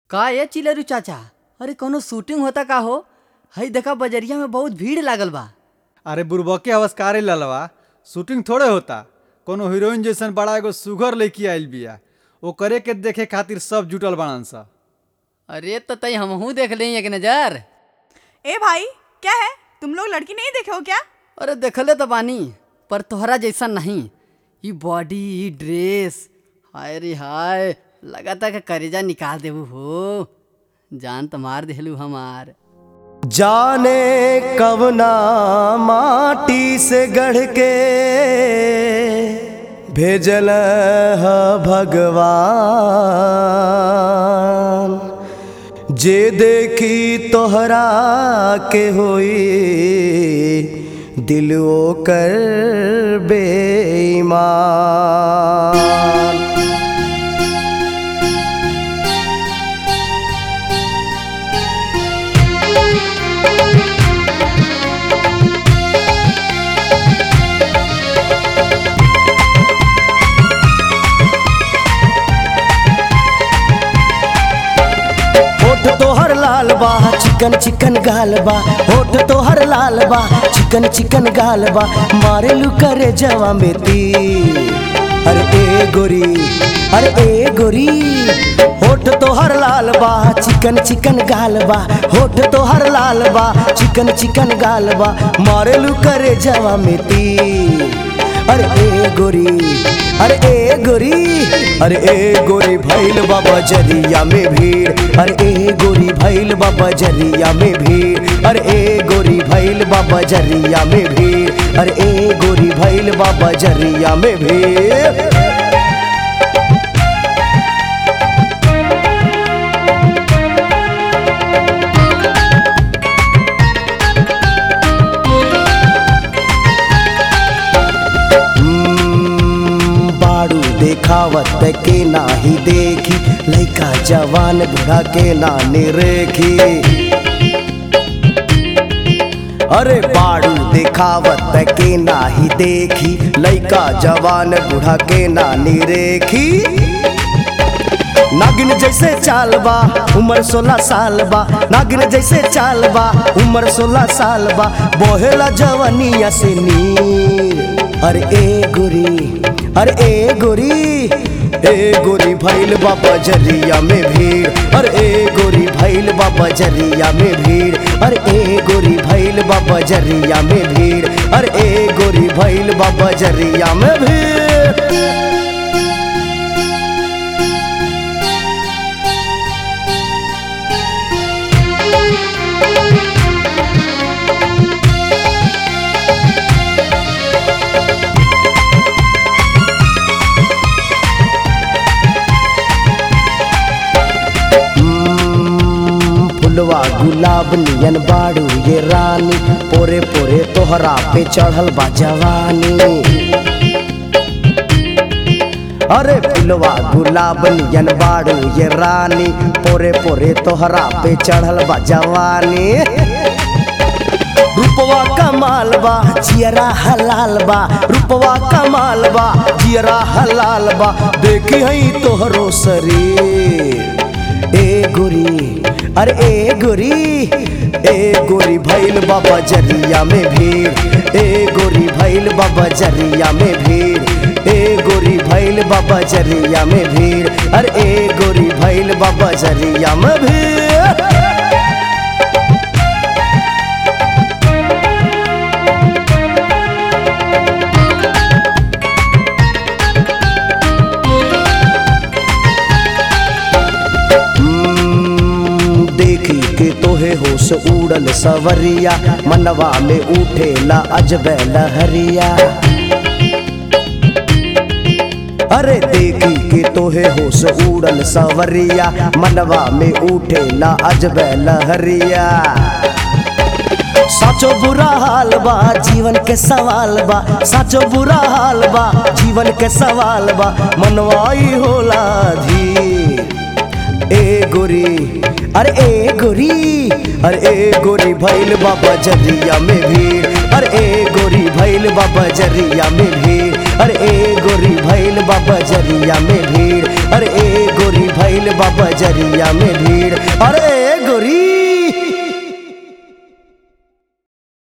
का ये चिलरू चाचा अरे कोनो शूटिंग होता का हो हई देखा बजरिया में बहुत भीड़ लागल बा अरे बुरबके अवस्कारे ललवा शूटिंग थोड़े होता कोनो हीरोइन जैसन बड़ा एगो सुगर लड़की आइल बिया ओकरे के देखे खातिर सब जुटल बाड़न सा अरे तो तई हमहू देख ली एक नजर ए भाई क्या है तुम लोग लड़की नहीं देखे हो क्या अरे देखले तो बानी पर तोहरा जैसा नहीं ई बॉडी ई ड्रेस हाय रे हाय लगाता कि करेजा निकाल देबू हो जान तो मार देलू हमार जाने कवना माटी से गढ़ के भेजल ह भगवान जे देखी तोहरा के होई दिल ओकर बेईमान होठ तोहर लाल बा चिकन चिकन गाल बा होठ तोहर लाल बा चिकन चिकन गाल बा मारेलू करे जवा में तीर अरे ए गोरी अरे ए गोरी होठ तोहर लाल बा चिकन चिकन गाल बा होठ तोहर लाल बा चिकन चिकन गाल बा मारेलू करे जवा में तीर अरे ए गोरी अरे ए गोरी अरे ए गोरी भैल बाबा जरिया में भीड़ अरे ए गोरी भैल बाबा जरिया में भीड़ अरे ए गोरी भैल बाबा जरिया में भीड़ अरे ए गोरी भैल बाबा जरिया में भीड़ हम्म, बाड़ू देखावत के नाही देखी लइका जवान बूढ़ा के नानी रेखी अरे बाड़ू देखावत के नाही देखी लइका जवान बूढ़ा के नानी रेखी नागिन जैसे चाल बा उम्र सोलह साल बा नागिन जैसे चाल बा उम्र सोलह साल बा बोहेला जवनिया से नीर अरे ए गोरी अरे ए गोरी ए गोरी भैल बाबा जरिया में भीड़ अरे ए गोरी भैल बाबा जरिया में भीड़ अरे ए गोरी भैल बाबा जरिया में भीड़ अरे ए गोरी भैल बाबा जरिया में भीड़ हम्म, फुलवा गुलाब नियन बाड़ू ये रानी पोरे पोरे तोहरा पे चढ़ल बा जवानी अरे फुलवा गुलाब नियन बाड़ू ये रानी पोरे पोरे तोहरा पे चढ़ल बा जवानी रूपवा कमाल बा जियरा हलाल बा रूपवा कमाल बा जियरा हलाल बा देखी हई तोहरो शरीर ए गोरी अरे ए गोरी ए गोरी भैल बाबा जरिया में भीड़ ए गोरी भैल बाबा जरिया में भीड़ ए गोरी भैल बाबा जरिया में भीड़ अरे ए गोरी भैल बाबा जरिया में भीड़ हम्म, देखी के तोहे होश उड़ल सवरिया मनवा में उठेला अजबे लहरिया अरे देखी के तोहे होश उड़ल सवरिया मनवा में उठेला अजबे लहरिया साचो बुरा हाल बा जीवन के सवाल बा साचो बुरा हाल बा जीवन के सवाल बा मनवाई होला धीर ए गोरी अरे ए गोरी अरे ए गोरी भैल बाबा जरिया में भीड़ अरे ए गोरी भैल बाबा जरिया में भीड़ अरे ए गोरी भैल बाबा जरिया में भीड़ अरे ए गोरी भैल बा बजरिया में भीड़ अरे